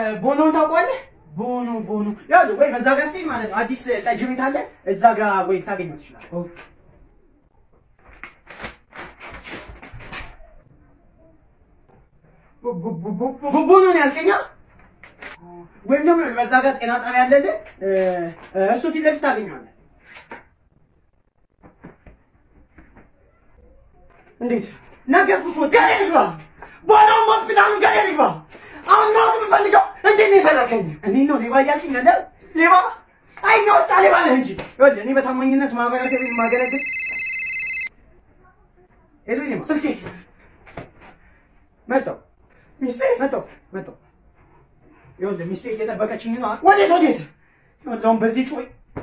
ቦኖን ታውቀዋለህ? ቦኖ ቦኖ ያው ወይ በዛ ጋር ስትሄድ ማለት ነው አዲስ ጠጅ ቤት አለ እዛ ጋር ወይ ታገኘው ትችላለህ። ቦኖ ነው ያልከኛ? ወይም ደግሞ በዛ ጋር ጤና ጣቢያ አለልህ እሱ ፊት ለፊት ታገኘዋለህ። እንዴት ነገርኩህ እኮ ገደል ይግባ። ቦኖም ሆስፒታሉ ገደል ይግባ። አሁን ማወቅ የምፈልገው እንዴት ነው የሰራከኝ? እኔ ነው ሌባ እያልከኝ ያለ ሌባ? አይ ነው ወጣ ሌባ ነህ እንጂ። ይኸውልህ እኔ በታማኝነት ማህበረሰብን የማገለግል ሄሎ፣ እኔማ ስልኬ መጣሁ፣ ሚስቴ መጣሁ፣ መጣሁ። ይኸውልህ ሚስቴ እየጠበቀችኝ ነው። ወዴት ወዴት? ይኸውልህ አሁን በዚህ ጩኸ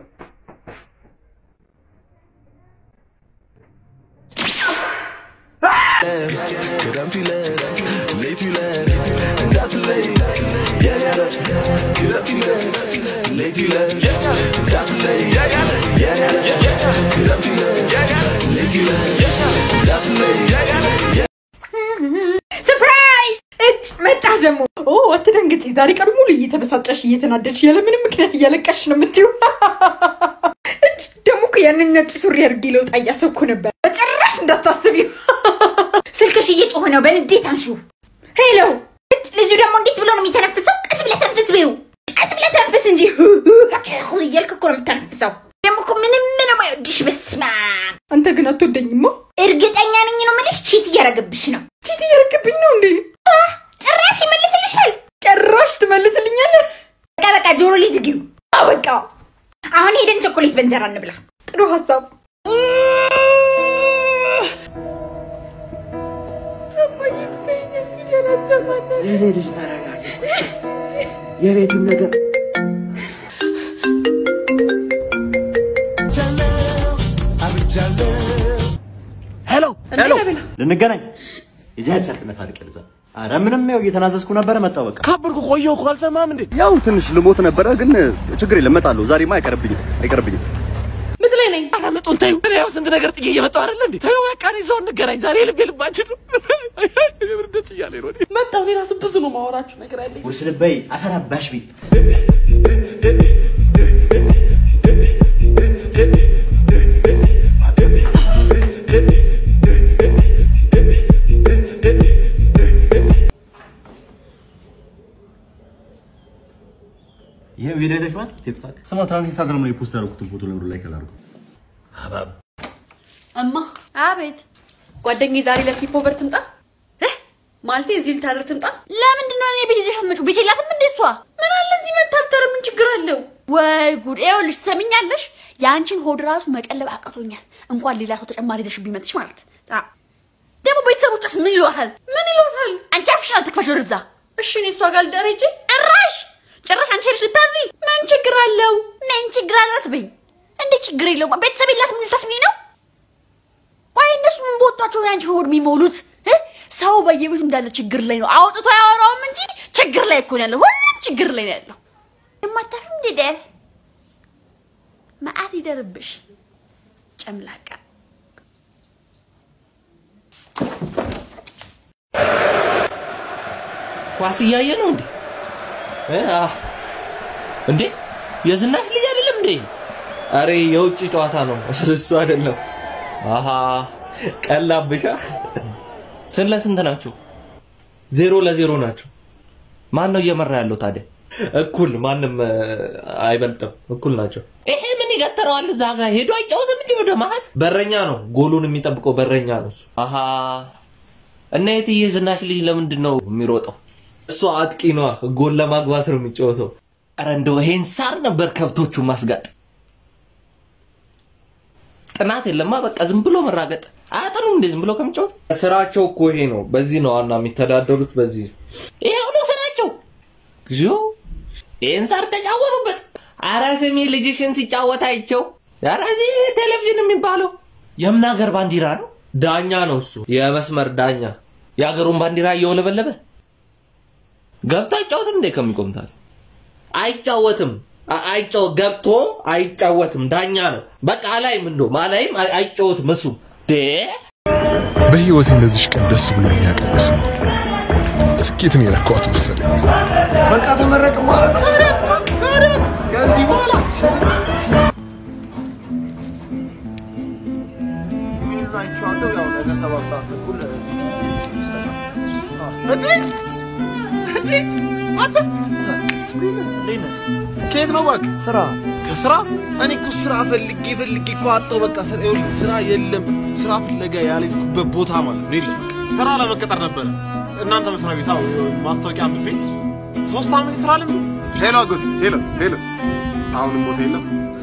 Get up, you let Leave you let Got to lay Yeah, yeah Get up, you let Leave you let Got to lay Yeah, yeah Get up, you let Leave you let Got to lay Yeah, ሰርፕራይዝ! እጭ መጣ ደግሞ። ኦ አትደንግጪ። ዛሬ ቀን ሙሉ እየተበሳጨሽ እየተናደድሽ ያለ ምንም ምክንያት እያለቀሽ ነው የምትይው። እጭ ደግሞ እኮ ያንን ነጭ ሱሪ አድርጌ ለውጣ እያሰብኩ ነበር። በጭራሽ እንዳታስቢው። ስልክሽ እየጮኸ ነው። በንዴት አንሹ። ሄሎ። እጭ ልጁ ደግሞ እንዴት ብሎ ነው የሚተነፍሰው? ቀስ ብለህ ተንፍስ በይው። ቀስ ብለህ ተንፍስ እንጂ እያልክ እኮ ነው የምተነፍሰው። ደግሞ እኮ ምንም ምንም አይወድሽ። በስመ አብ። አንተ ግን አትወደኝማ። እርግጠኛ ነኝ ነው የምልሽ። ቺት እያረገብሽ ነው። ቺት እያረገብኝ ነው እንዴ? ጭራሽ ይመልስልሻል። ጭራሽ ትመልስልኛለህ? በቃ በቃ ጆሮ ላይ ዝጊው። አዎ በቃ አሁን ሄደን ቸኮሌት በእንጀራ እንብላ። ጥሩ ሀሳብ። ይሄ ልጅ ተረጋጋ። የቤቱን ነገር ሄሎ ሄሎ፣ ልንገናኝ የጃቻ ትነፋርቅ ልዛ አረ ምንም ያው እየተናዘዝኩ ነበረ መጣሁ በቃ ካብርኩ ቆየሁ እኮ አልሰማህም እንዴ? ያው ትንሽ ልሞት ነበረ ግን ችግር የለም እመጣለሁ ዛሬማ አይቀርብኝም አይቀርብኝም ምት ላይ ነኝ። ኧረ ምጡን ተይው። እኔ ያው ስንት ነገር ጥዬ እየመጣሁ አይደለ እንዴ? ተይው በቃ እኔ እዛው እንገናኝ። ዛሬ የልብ የልባችን ነው። የምር ደስ እያለኝ ነው። እኔ መጣሁ። እኔ ራሱ ብዙ ነው ማወራችሁ ነገር አለኝ። ውርስ ልበይ አፈር አባሽ ቤት ይሄ ቪዲዮ አይተሽዋል? ቲክቶክ ስማ፣ ትናንት ኢንስታግራም ላይ ፖስት ያደረኩትን ፎቶ ለምዶ ላይ ከላርኩ ሀባብ እማ አቤት። ጓደኛዬ ዛሬ ለስሊፖቨር ትምጣ እ? ማለቴ እዚህ ልታደር ትምጣ። ለምንድን ነው እኔ ቤት ይዘሽ አትመጪው? ቤት የላትም እንደ እሷ? ምን አለ እዚህ መታብተር፣ ምን ችግር አለው? ወይ ጉድ! ይኸውልሽ ትሰሚኛለሽ፣ የአንቺን ሆድ ራሱ መቀለብ አቅቶኛል። እንኳን ሌላ ሰው ተጨማሪ ይዘሽብኝ መጥሽ ማለት አ ደግሞ ቤተሰቦቿስ ምን ይሏታል? ምን ይሏታል? አንቺ አፍሽን አትክፈሽ ወደዛ። እሺ እኔ እሷ ጋር ልደር ሂጅ። ጭራሽ ጭራሽ አንቺ ሄድሽ ልታድሪ? ምን ችግር አለው? ምን ችግር አለው አትበይኝ። እንዴ ችግር የለውም። ቤተሰብ የላትም ልታስብኝ ነው? ወይ እነሱ ምን በወጣቸው ነው ያንቺ ሆድ የሚሞሉት? እ? ሰው በየቤቱ እንዳለ ችግር ላይ ነው። አውጥቶ ያወራውም እንጂ ችግር ላይ እኮ ነው ያለው። ሁሉም ችግር ላይ ነው ያለው። የማታፍም እንዴ ደፍ መዓት ይደርብሽ ጨምላቃ። ኳስ እያየ ነው እንዴ? እ? አህ። እንዴ የዝናሽ ልጅ አይደለም እንዴ? አሬ የውጭ ጨዋታ ነው እሱ አይደለም። አሃ ቀላብሻ። ስንት ለስንት ናቸው? ዜሮ ለዜሮ ናቸው። ማን ነው እየመራ ያለው ታዲያ? እኩል ማንም እ፣ አይበልጥም። እኩል ናቸው። ይሄ ምን ይገተረዋል? እዛ ጋር ሄዶ አይጫወትም እንዴ? ወደ መሀል በረኛ ነው። ጎሉን የሚጠብቀው በረኛ ነው እሱ። አሃ እና የትዬ ዝናሽ ልጅ ለምንድን ነው የሚሮጠው? እሷ አጥቂ ነዋ። ጎል ለማግባት ነው የሚጫወተው። ኧረ እንደው ይሄን ሳር ነበር ከብቶቹ ማስጋጥ። ጥናት የለማ በቃ ዝም ብሎ መራገጥ አያጠኑም እንዴ? ዝም ብሎ ከሚጫወት ስራቸው እኮ ይሄ ነው። በዚህ ነው ዋና የሚተዳደሩት። በዚህ ይሄ ነው ስራቸው። እግዚኦ ይሄን ሳር ተጫወቱበት። አረ ስሚ ልጅሽን ሲጫወት አይቸው። አረ እዚህ ቴሌቪዥን የሚባለው የምን ሀገር ባንዲራ ነው? ዳኛ ነው እሱ፣ የመስመር ዳኛ። የሀገሩን ባንዲራ እየወለበለበ ገብቶ አይጫወትም እንዴ? ከሚቆምታል አይጫወትም። አ- አይጫወት ገብቶ አይጫወትም። ዳኛ ነው በቃ። አላይም እንደውም አላይም፣ አይ- አይጫወትም እሱ ዴ በህይወት እንደዚህ ቀን ደስ ብሎ የሚያውቅ አይመስለኝም። ስኬትን የነካዋት መሰለኝ። በቃ ተመረቅ ማለት ነው። ታዲያስ ታዲያስ ከዚህ በኋላ አይቼዋለሁ። ያው ነገ ሰባት ሰዓት ተኩል ይስተካከላል። እንዴ እንዴ አንተ እንዴት ነህ? ከየት ነው እባክህ? ስራ ከስራ እኔ እኮ ስራ ፈልጌ ፈልጌ እኮ አጣሁ። በቃ ስራ ይኸውልህ፣ ስራ የለም። ስራ ፍለጋ ያልሄድኩበት ቦታ ማለት ነው የለም። ስራ ለመቀጠር ነበረ እናንተ መስሪያ ቤት አዎ፣ ማስታወቂያ አንብቤ ሶስት ዓመት ስራ ልምድ። ሄሎ አጎቴ፣ ሄሎ ሄሎ፣ አሁንም ቦታ የለም።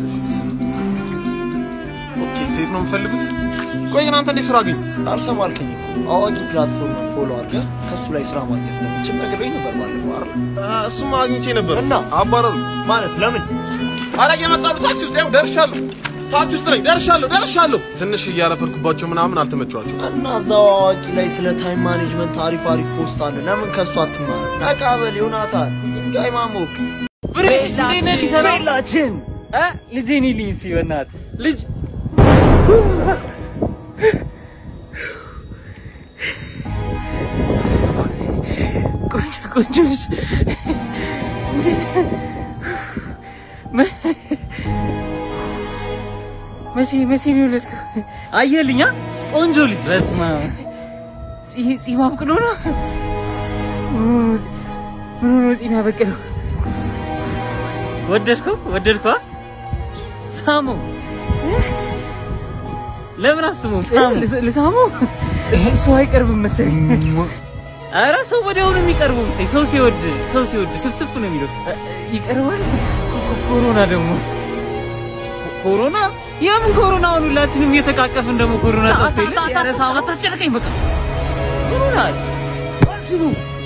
ኦኬ፣ ሴት ነው የምፈልጉት? ቆይ ግን አንተ እንዴት ስራ አገኘ? አልሰማ አልከኝ እኮ አዋቂ ፕላትፎርም ፎሎ አድርገህ ከእሱ ላይ ስራ ማግኘት እንደምችል ነግሬኝ ነበር ባለፈው አይደል? እሱማ አግኝቼ ነበር እና? አባረሩ። ማለት ለምን ኧረ እየመጣሁ ታክሲ ውስጥ ያው ደርሻለሁ። ታክሲ ውስጥ ነኝ። ደርሻለሁ ደርሻለሁ። ትንሽ እያለፈልኩባቸው ምናምን አልተመቸዋቸው። እና እዛው አዋቂ ላይ ስለ ታይም ማኔጅመንት አሪፍ አሪፍ ፖስት አለ። ለምን ከእሱ አትማር? ነቃበል ዮናታን ድንጋይ ማሞቅ ቤላችን ልጄን ይልኝ እስቲ በእናትህ ልጅ ቆንጆ ቆንጆ ልጅ እንዴት መ- መቼ መቼ ነው የወለድከው? አየህልኝ አ? ቆንጆ ልጅ በስመ አብ ጺ- ጺም አብቅሎ ነው ምን ሆኖ ጺም ያበቅለው? ወደድከው? ወደድከው? ሳሙ ለምን አስሙ ልሳሙ ሰው አይቀርብም መሰለኝ። ኧረ ሰው ወዲያውኑ የሚቀርበው ብታይ ሰው ሲወድ ሰው ሲወድ ስፍስፍ ነው የሚለው እ- ይቀርባል። ኮ- ኮ- ኮሮና ደግሞ ኮ- ኮሮና የምን ኮሮና? አሁን ሁላችንም እየተቃቀፍን ደግሞ ኮሮና ጠፍቶ የለ? ኧረ ሳሙ አታስጨንቀኝ በቃ ኮሮና ስሙ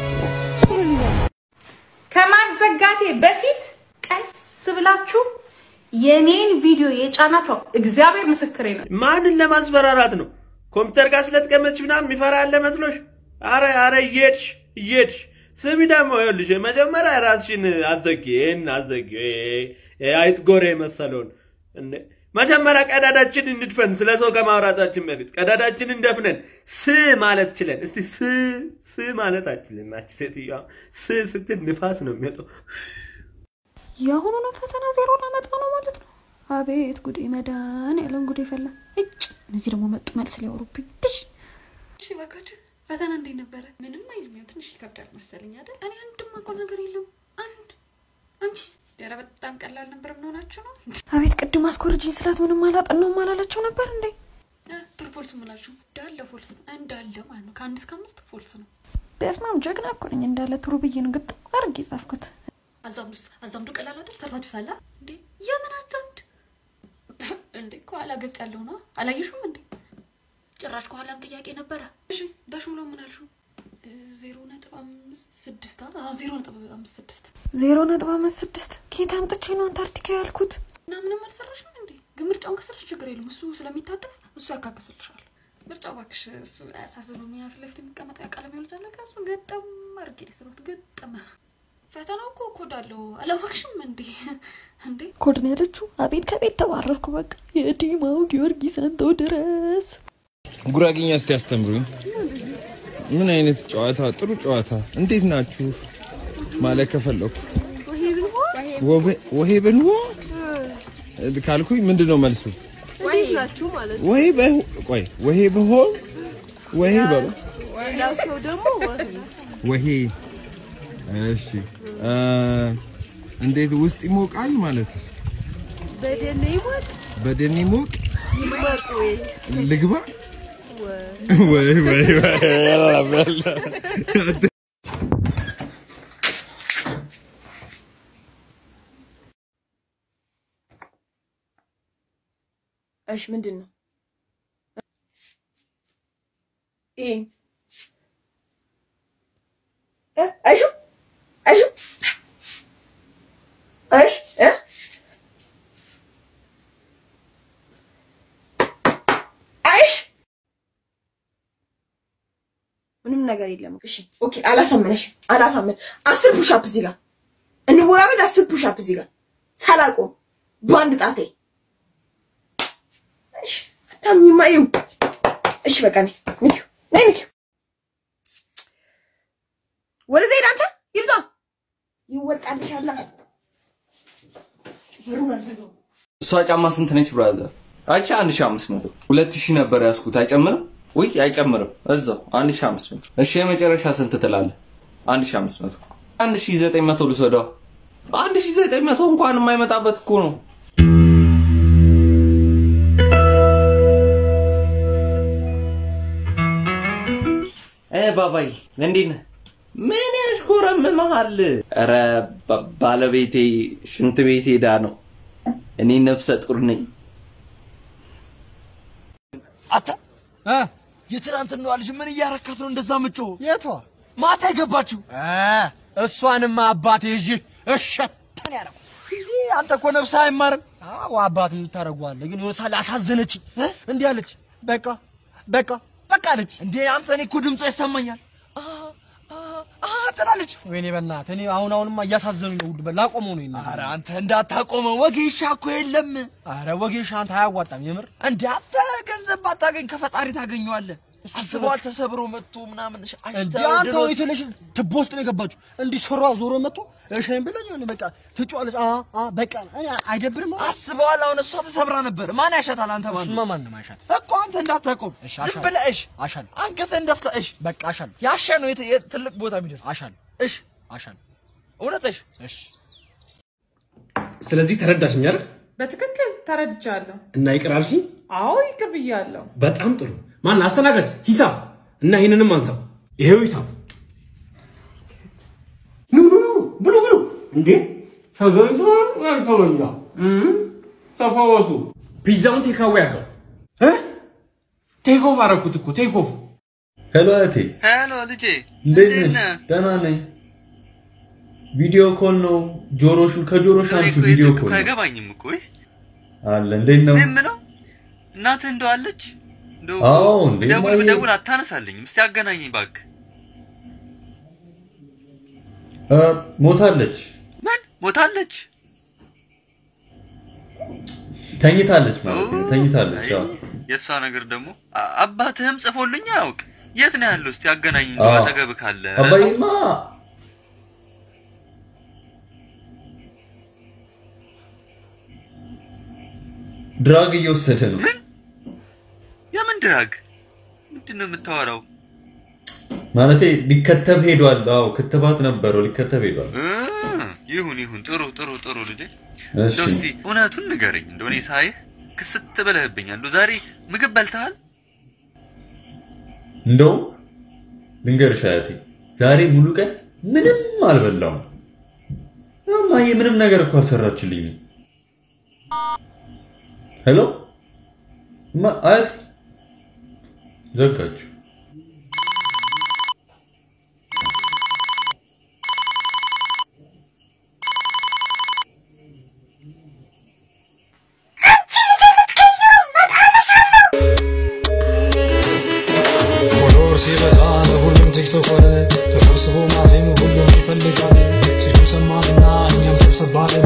ከማዘጋቴ በፊት ቀስ ብላችሁ የኔን ቪዲዮ የጫናችሁ እግዚአብሔር ምስክሬ ነው። ማንን ለማስፈራራት ነው? ኮምፒውተር ጋር ስለተቀመጥሽ ምናምን የሚፈራ ያለ መስሎሽ? አረ አረ እየሄድሽ እየሄድሽ ስሚ ደግሞ ይኸውልሽ መጀመሪያ ራስሽን አዘጊ፣ ይህን አዘጊ፣ ይሄ አይጥ ጎሬ የመሰለውን እንዴ መጀመሪያ ቀዳዳችን እንድፈን ስለ ሰው ከማውራታችን በፊት ቀዳዳችንን ደፍነን ስ ማለት ችለን እስቲ ስ ስ ማለት አችልን ናች ሴትዮዋ ስ ስትል ንፋስ ነው የሚወጣው። የአሁኑንም ፈተና ዜሮ ላመጣ ነው ማለት ነው። አቤት ጉዴ መዳን ያለን ጉዴ ፈላ። እጭ እነዚህ ደግሞ መጡ መልስ ሊያወሩብኝ። ትሽ እሺ በቃችሁ ፈተና እንዴት ነበረ? ምንም አይልም። ያው ትንሽ ይከብዳል መሰለኝ አይደል? እኔ አንድም አውቀው ነገር የለም። አንድ አንቺስ? ኧረ በጣም ቀላል ነበር። ምን ሆናችሁ ነው? አቤት ቅድም አስኮርጅኝ ስላት ምንም አላጠናውም አላለችው ነበር እንዴ? እ፣ ጥሩ ፎልስ ምላችሁ እንዳለ ፎልስ ነው እንዳለ ማለት ነው። ከአንድ እስከ አምስት ፎልስ ነው። በስማም ጀግና እኮ ነኝ እንዳለ ትሩ ብዬ ነው ግጥም አድርጌ ጻፍኩት። አዛምዱስ አዛምዱ ቀላል አይደል? ሰርታችሁ ሳላ እንዴ? የምን አዛምድ እንዴ? ከኋላ ገጽ ያለው ነው አላየሽውም እንዴ? ጭራሽ ከኋላም ጥያቄ ነበረ። እሺ በሹሎ ምን አልሽው? እ፣ ዜሮ ነጥብ አምስት ስድስት አ አዎ፣ ዜሮ ነጥብ አምስት ስድስት ዜሮ ነጥብ አምስት ስድስት ኬት አምጥቼ ነው አንታርክቲካ ያልኩት? እና ምንም አልሰራሽም እንዴ? ግን ምርጫውን ከሰራሽ ችግር የለም። እሱ ስለሚታጠፍ እሱ ያካክስልሻል። ምርጫው እባክሽ እሱ አያሳስብም። ያ ፊት ለፊት የሚቀመጠው ያ ቀለም ይወልጃለ ከእሱ ገጠም አድርጌ ሊስሮት ገጠመ። ፈተናው እኮ ኮድ አለው አላወቅሽም እንዴ? እንዴ ኮድ ነው ያለችው። አቤት ከቤት ተባረርኩ። በቃ የዲማው ጊዮርጊስ አንተው ድረስ ጉራጌኛ እስቲ ያስተምሩኝ። ምን አይነት ጨዋታ? ጥሩ ጨዋታ። እንዴት ናችሁ ማለት ከፈለኩ ወሄ ብንሆ ካልኩኝ ምንድን ነው መልሱ? ወሄ በ- ቆይ ወሄ ብሆን ወሄ በሉ ሌላው ሰው ደግሞ ወሄ እሺ እ እንዴት ውስጥ ይሞቃል ማለት በደን ይሞት በደን ይሞቅ ይሞቅ ወይ ልግባ ወይ ወይ ወይ የለም የለም እሺ ምንድን ነው ይሄ? እ? አይሹ አይሹ እሺ እ? አይሽ ምንም ነገር የለም። እሺ ኦኬ፣ አላሳመነሽም። አላሳመን አስር ፑሻፕ እዚህ ጋር እንወራረድ። አስር ፑሻፕ እዚህ ጋር ሳላቆም በአንድ ጣቴ ታሚማ ይው እሺ፣ በቃ ነይ ንኪው፣ ነይ ንኪው። ወደዛ ሄድ አንተ ይብዛ ይወጣልሻል። በሩን አልዘጋው እሷ ጫማ ስንት ነች ብራዘር? አቻ 1500 2000 ነበር ያስኩት። አይጨምርም? ውይ አይጨምርም። እዛው 1500። እሺ የመጨረሻ ስንት ትላለህ? 1500 1900 ልውሰደው። 1900 እንኳን የማይመጣበት እኮ ነው። እ ባባይ እንዴት ነህ? ምን ያሽኮረምምሃል? ኧረ ባ- ባለቤቴ ሽንት ቤት ሄዳ ነው። እኔ ነፍሰ ጡር ነኝ። አታ የትናንትናዋ ልጅ ምን እያረካት ነው እንደዛ ምጮ? የቷ ማታ የገባችው እሷንማ አባቴ ይዤ እሸተን ያደረኩ አንተ እኮ ነፍስህ አይማርም። አዎ አባት የምታደርገዋለህ ግን የሆነ ሳለ አሳዘነችኝ። እንዲህ አለች፣ በቃ በቃ በቃ አለች። እንዴ አንተ እኔ እኮ ድምጿ ይሰማኛል ትላለች። ወይኔ በእናትህ እኔ አሁን አሁንማ እያሳዘኑኝ ነው። ውድ ላቆመው ነው ይሄን። ኧረ አንተ እንዳታቆመው ወጌሻ እኮ የለም። ኧረ ወጌሻ አንተ አያዋጣም የምር። እንዴ አንተ ገንዘብ ባታገኝ ከፈጣሪ ታገኘዋለህ። አስበዋል ተሰብሮ መጥቶ ምናምን ሽ- እንዴ አሽተው አንተ ድሮስ- ወይ ትልሽ ትቦ ውስጥ ነው የገባችሁ። እንዲህ ሱሯ ዞሮ መጥቶ እሺን ብለኝ ሆነ በቃ ትጫዋለች። አ አ በቃ እኔ አይደብርም? አስበዋል። አሁን እሷ ተሰብራ ነበር። ማን ያሻታል? አንተ ማን እሱማ ማንም አይሻት እኮ አንተ እንዳታቆም ዝም አሻል። ብለህ እሽ አሻል አንገትህን ደፍተህ እሽ በቃ አሻል ያሸ ነው የት- የት ትልቅ ቦታ የሚደርስ አሻል እሽ አሻል እውነት እሽ እሺ ስለዚህ ተረዳሽኝ አይደል? በትክክል ተረድቻለሁ። እና ይቅር አልሽኝ? አዎ ይቅር ብያለሁ። በጣም ጥሩ። ማን አስተናጋጅ? ሂሳብ እና ይህንንም አንሳው። ይሄው ሂሳብ። ኑ ኑ ኑ ብሉ ብሉ። እንዴ ተገኝቷል ያልተበላ እም፣ ተፈወሱ። ፒዛውን ቴካዌ አድርገው እ ቴክ ኦፍ አደረኩት እኮ ቴክ ኦፍ። ሄሎ እህቴ፣ ሄሎ ልጄ እንዴት ነሽ? ደህና ነኝ። ቪዲዮ ኮል ነው። ጆሮሹ ከጆሮሽ አንቺ ቪዲዮ ኮል ነው አይገባኝም እኮ ይህ አለ። እንዴት ነው? እኔ የምለው እናትህ እንደው አለች እንደው አዎ እንዴ ብደውል ማየ- ብደውል አታነሳልኝም። እስቲ አገናኘኝ እባክህ። እ፣ ሞታለች፣ ምን ሞታለች? ተኝታለች ማለት ነው። ተኝታለች። አዎ የእሷ ነገር ደግሞ አ- አባትህም ጽፎልኝ አያውቅ። የት ነው ያለው? እስቲ አገናኘኝ እንደው አዎ። አጠገብ ካለ። አባዬማ ድራግ እየወሰደ ነው። የምን ድራግ? ምንድን ነው የምታወራው? ማለቴ ሊከተብ ሄዷል። አዎ ክትባት ነበረው፣ ሊከተብ ሄዷል። እ፣ ይሁን ይሁን፣ ጥሩ ጥሩ ጥሩ ልጄ። እሺ እንደው እስቲ እውነቱን ንገረኝ። እንደው እኔ ሳይህ ክስት ብለህብኛል። እንደው ዛሬ ምግብ በልተሃል? እንደውም ልንገርሽ አያቴ፣ ዛሬ ሙሉ ቀን ምንም አልበላውም። እማዬ ምንም ነገር እኮ አልሰራችልኝም። ሄሎ እማ አያቴ ዘጋችሁ። ፎሎወር ሲበዛ ለሁሉም ቲክቶክ ሆነ ተሰብስቦ ማዜም ሁሉም ይፈልጋል ሲሉ ሰማንና እኛም ሰብሰብ ባለን